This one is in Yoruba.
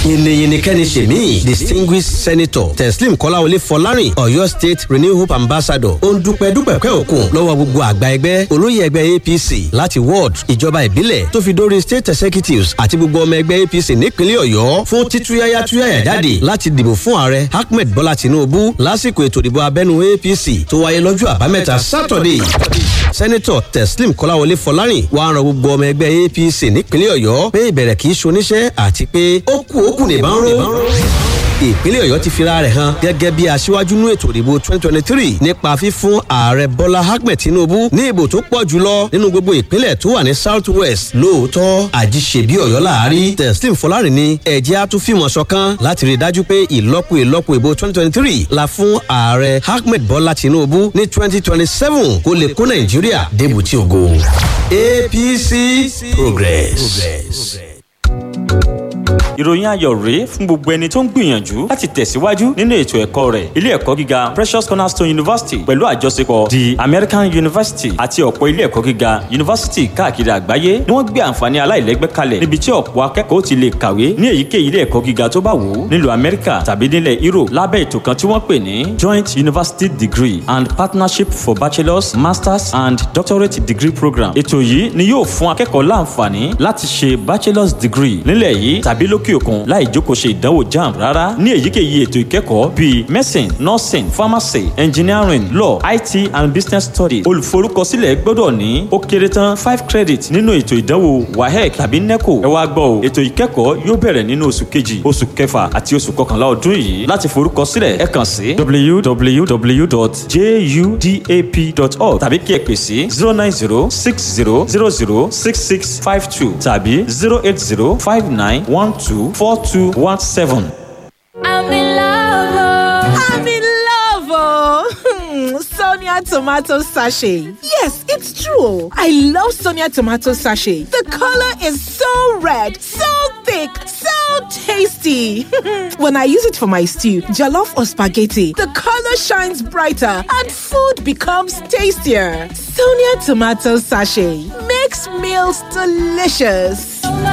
yìnyínnìkẹ́ni ṣèmí distinguished senator teslim kọ́láwọlé fọlárìn ọ̀yọ́ state renew hope ambassador ó ń dúpẹ́ dúpẹ́pẹ́ òkun lọ́wọ́ gbogbo àgbà ẹgbẹ́ olóyè ẹgbẹ́ apc láti ward ìjọba ìbílẹ̀ tó fi dórí state executives àti gbogbo ọmọ ẹgbẹ́ apc nípínlẹ̀ ọ̀yọ́ fún títúyáyá túyáyá jáde láti dìbò fún ààrẹ ahmed bọ́lá tinubu lásìkò ètò ìdìbò abẹ́nu apc tó wáyé lọ́jọ́ àbámẹ́ta saturday sẹ́nẹ́tọ̀ teslim kọ́láwọlé fọlárìn wàá ran gbogbo ọmọ ẹgbẹ́ apc nípínlẹ̀ ọ̀yọ́ pé ìbẹ̀rẹ̀ kì í ṣoníṣẹ́ àti pé ó kù ó kù nìbọn ró ìpínlẹ̀ ọ̀yọ́ ti fira rẹ̀ hàn gẹ́gẹ́ bí aṣíwájú nú ètò ìdìbò twenty twenty three nípa fífún ààrẹ bọ́lá ahmed tinubu ní ìbò tó pọ̀ jùlọ nínú gbogbo ìpínlẹ̀ tó wà ní south west lóòótọ́ àjíṣebí ọ̀yọ́ láàárí teslim fọlárin ní ẹ̀jẹ̀ á tún fìmọ̀ ṣọ̀kan láti rí i dájú pé ìlọ́po ìlọ́po ìbò twenty twenty three la fún ààrẹ ahmed bọ́lá tinubu ní twenty twenty seven kó lè kó nàìjíríà débùtì ògo apc progress. progress ìròyìn ayọ̀ rèé fún gbogbo ẹni tó ń gbìyànjú láti tẹ̀síwájú nínú ètò ẹ̀kọ́ rẹ̀ ilé ẹ̀kọ́ gíga precious cornerstone university pẹ̀lú àjọṣepọ̀ the american university àti ọ̀pọ̀ ilé ẹ̀kọ́ gíga university káàkiri àgbáyé ni wọ́n gbé àǹfààní aláìlẹ́gbẹ́ kalẹ̀ níbi tí ọ̀pọ̀ akẹ́kọ̀ọ́ ti lè kàwé ní èyíkéyìí ilé ẹ̀kọ́ gíga tó bá wù ú nílùú amẹ́ríkà tàbí nílẹ̀ europe lábẹ́ ètò kan tí wọ́n pè ní joint university degree and partnership for bachelors masters and doctorate degree program ètò yìí ni yóò fún akẹ́kọ̀ọ́ láǹfààní láti ṣe bachelors degree nílẹ̀ yìí tàbí lókè òkun láì jókòó ṣe ìdánwò jamb rárá ní èyíkéyìí ètò ìkẹ́kọ̀ọ́ bíi medicine nursing pharmacy engineering law it and business studies olùforúkọsílẹ̀ gbọ́dọ̀ ní ó kéré tán five credit nínú ètò ìdánwò wahec tàbí neco ẹ wá gbọ́ o ètò ìkẹ́kọ̀ọ́ yóò bẹ̀rẹ̀ nínú oṣù kejì oṣù kẹfà àti oṣù kọkànlá ọdún yìí láti forúkọsílẹ̀ ẹ kàn sí www.judap.org tàbí kí ẹ pè sí zero nine zero six zero zero zero six six five two tàbí zero eight zero five nine one two four two one seven. I'm in love. oh. I'm in love, oh. Sonia tomato sachet. Yes, it's true. I love Sonia tomato sachet. The color is so red, so thick, so tasty. when I use it for my stew, jollof or spaghetti, the color shines brighter and food becomes tastier. Sonia tomato sachet makes meals delicious.